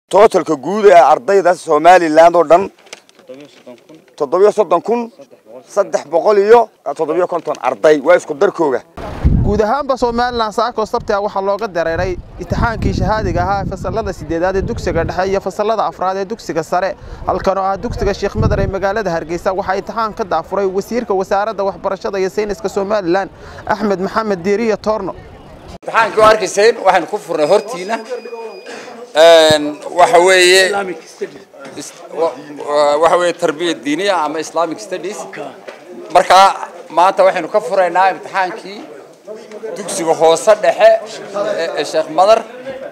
tootalka guud ee ardayda somalilan oo dhan toddobiyo soddon kun saddex boqol iyo toddobiyo konton arday waa isku darkooga guud ahaanba somalilan saako sabtia waxaa looga dareeray imtixaankii shahaadiga ahaa fasalada sideedaad ee dugsiga dhexe iyo fasalada afraad ee dugsiga sare halkan oo ah dugsiga sheekh madar ee magaalada hargeysa waxaa imtixaan ka daafuray wasiirka wasaaradda waxbarashada iyo sayniska somalilan axmed maxamed diiriya toorno imtixaankii oo arkayseen waxaynu ku furnay hortiina waxa weeye waxa weeye tarbiya diiniya ama islamic studies markaa maanta waxaynu ka furaynaa imtixaankii dugsiga hoose dhexe ee sheekh madar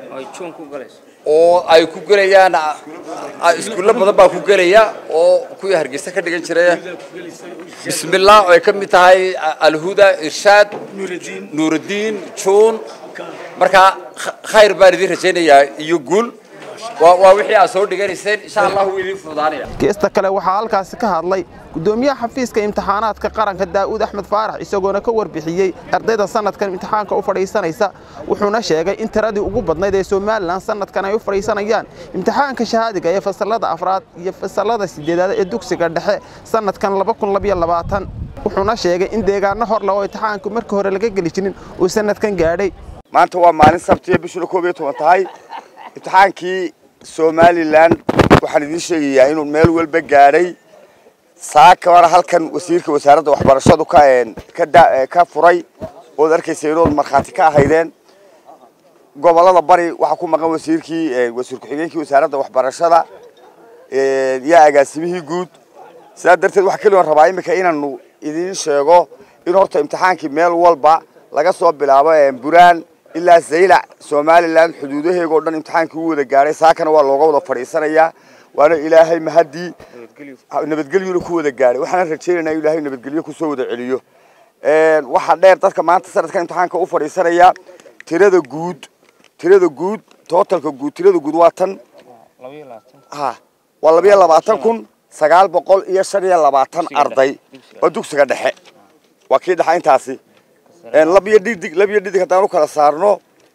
oo ay ku gelayaan iskuulla badan baa ku gelaya oo kuwii hargeysa ka dhigan jiray bismillah oo ay ka mid tahay alhuda irshaad nuurudiin juun markaa khayr baan idin rajaynayaa iyo guul waa wixii aad soo dhiganayseen insha allah wuu idin fududaanaya geesta kale waxaa halkaasi ka hadlay gudoomiyaha xafiiska imtixaanaadka qaranka daa'uud axmed faarax isagoona ka warbixiyey ardayda sanadkan imtixaanka u fadhiisanaysa wuxuuna sheegay in tiradii ugu badnayd ee somalilan sanadkan ay u fadhiisanayaan imtixaanka shahaadiga ee fasalada afraad iyo fasalada sideedaad ee dugsiga dhexe sanadkan wuxuuna sheegay in deegaano horle oo imtixaanku markii hore laga geli jirin uu sanadkan gaadhay maanta waa maalin sabtiya bishuna koob iyo toban tahay imtixaankii somalilan waxaan idiin sheegayaa inuu meel walba gaadhay saaka hore halkan wasiirka wasaaradda waxbarashadu ka ka furay ood arkaysa inood markhaati ka ahaydeen gobolada bari waxaa ku maqan wasiirkii wasiir ku-xigeenkii wasaaradda waxbarashada iyo agaasimihii guud sidaa darteed waxaa keligoon rabaa iminka inaanu idiin sheego in horta imtixaankii meel walba laga soo bilaabo buraan ilaa zaylac somalilan xuduudaheega o dhan imtixaankii u wada gaadhay saakana waa looga wada fadhiisanayaa waana ilaahay mahadii nabadgelyuna ku wada gaadhay waxaana rajaynaynaa in ilaahay nabadgelyo kusoo wada celiyo waxaa dheer dadka maanta sanadkan imtixaanka u fadhiisanaya tirada guud tirada guud tootalka guud tirada guud waa tan ha waa labiyo labaatan kun sagaal boqol iyo shan iyo labaatan arday oo dugsiga dhexe waa kii dhexa intaasi labiyo dhidig labiyo dhidig haddaan u kala saarno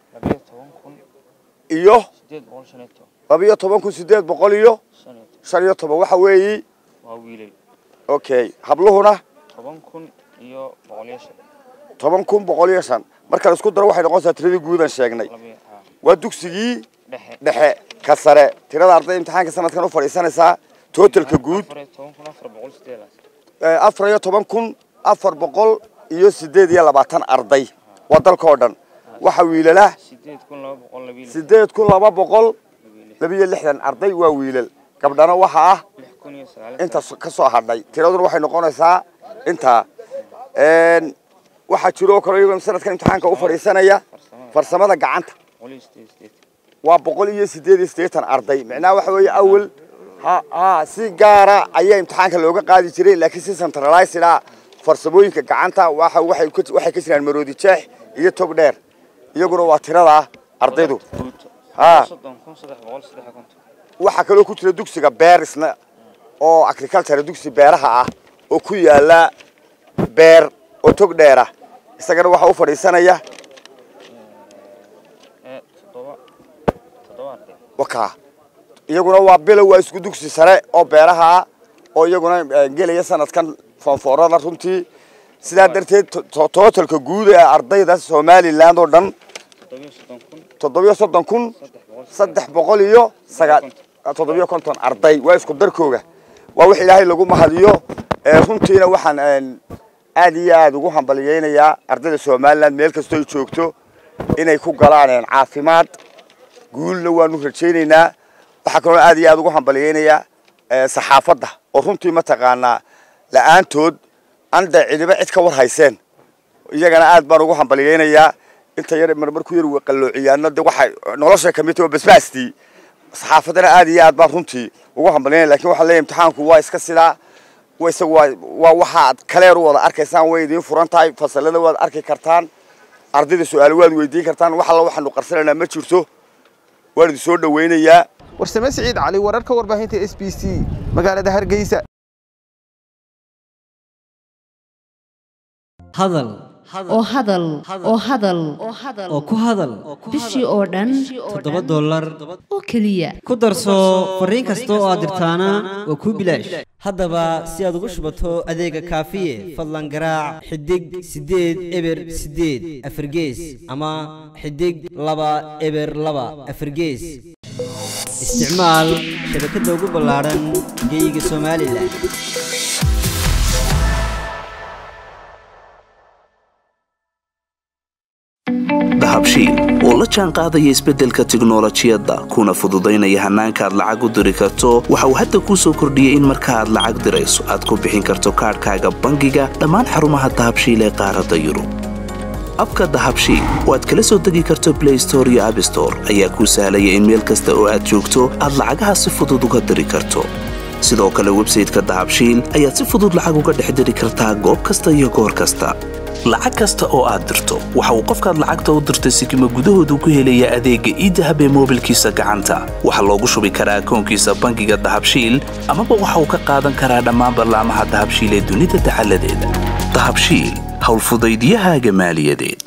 iyo labiyo toban kun sideed boqol iyo shan iyo toban waxa weeyi okay habluhuna toban kun boqol iyo shan marka la isku daro waxay noqonaysaa tiradii guudan sheegnay waa dugsigii dhexe ka sare tirada arday imtixaanka sanadkan u fadhiisanaysaa totalka guud afar iyo toban kun afar boqol iyo sideed iyo labaatan arday waa dalka oo dhan waxa wiilala sideed kun laba boqol labiyo lixdan arday waa wiilal gabdhana waxa ah inta ka soo hadhay tiraduna waxay noqonaysaa intaa waxaa jiro oo kale iyagoo sanadkan imtixaanka u fadhiisanaya farsamada gacanta waa boqol iyo sideed iyo siddeetan arday micnaha waxa weeye awal ha ha si gaara ayaa imtixaanka looga qaadi jiray laakiin si centralized ah farsamooyinka gacanta waxa waxay waxay ka jiraan maroodi jeex iyo tog dheer iyaguna waa tirada ardaydu ha waxaa kaloo ku jira dugsiga beer isna oo agriculture dugsi beeraha ah oo ku yaala beer oo tog dheera isagana waxaa u fadhiisanaya waka iyaguna waa bilow waa isku dugsi sare oo beeraha ah oo iyaguna gelaya sanadkan foonfoorada runtii sidaa darteed tootalka guud ee ardayda somalilan oo dhan toddobiyo soddon kun saddex boqol iyo sagaal toddobiyo konton arday waa isku darkooga waa wax ilaahay lagu mahadiyo runtiina waxaan aad iyo aad ugu hambaliyeynayaa ardayda somalilan meel kastoo ay joogto inay ku galaan caafimaad guulna waanu rajaynaynaa waxaa kaloo aad iyo aad ugu hambaliyeynayaa saxaafadda oo runtii mataqaanaa la-aantood aan dee cidiba cid ka war hayseen iyagana aad baan ugu hambaliyeynayaa inta yar marmar ku yar qalloociyaano de waxay nolosha kamid tahay basbaastii saxaafaddana aad iyo aad baan runtii ugu hambalyeynaya lakin waxaan leeyahay imtixaanku waa iska sidaa wa isagu waa waa waxaad kaleer u wada arkaysaan way idiin furan tahay fasalada waad arki kartaan ardayda su-aalo waad weydiin kartaan wax alla waxaanu qarsanaynaa ma jirto waan idin soo dhawaynayaa warsame siciid cali wararka warbaahinta s b c magaalada hargeysa hadal oo hadal oo hadal oo ku hadal bishii oo dhan toddoba dollar oo keliya ku darso fariin kasta oo aad dirtaana waa kuu bilaash haddaba si aad ugu shubato adeega kaafiye fadlan garaac xidig siddeed eber siddeed afargees ama xidig laba eber laba afargees isticmaal shabakadda ugu ballaadhan geeyiga somalilan dahabshiil oo la jaan qaadaya isbeddelka tiknolojiyadda kuna fududaynaya hannaanka aad lacag u diri karto waxa uu hadda kuu soo kordhiyey in marka aad lacag dirayso aad ku bixin karto kaadhkaaga bangiga dhammaan xarumaha dahabshiil ee qaaradda yurub abka dahabshiil oo aad kala soo degi karto blay store iyo abstore ayaa kuu sahlaya in meel kasta oo aad joogto aad lacagaha si fudud uga diri karto sidoo kale websayteka dahabshiil ayaad si fudud lacag uga dhex diri kartaa goob kasta iyo goor kasta lacag kasta oo aad dirto waxa uu qofkaad lacagta u dirtay sikima gudahoodu ku helayaa adeegga iidahab ee moobilkiisa gacanta waxaa loogu shubi karaa akoonkiisa bangiga dahabshiil amaba waxa uu ka qaadan karaa dhammaan ballaamaha dahabshiil ee dunida dacaladeeda dahabshiil howlfudaydyahaaga maaliyadeed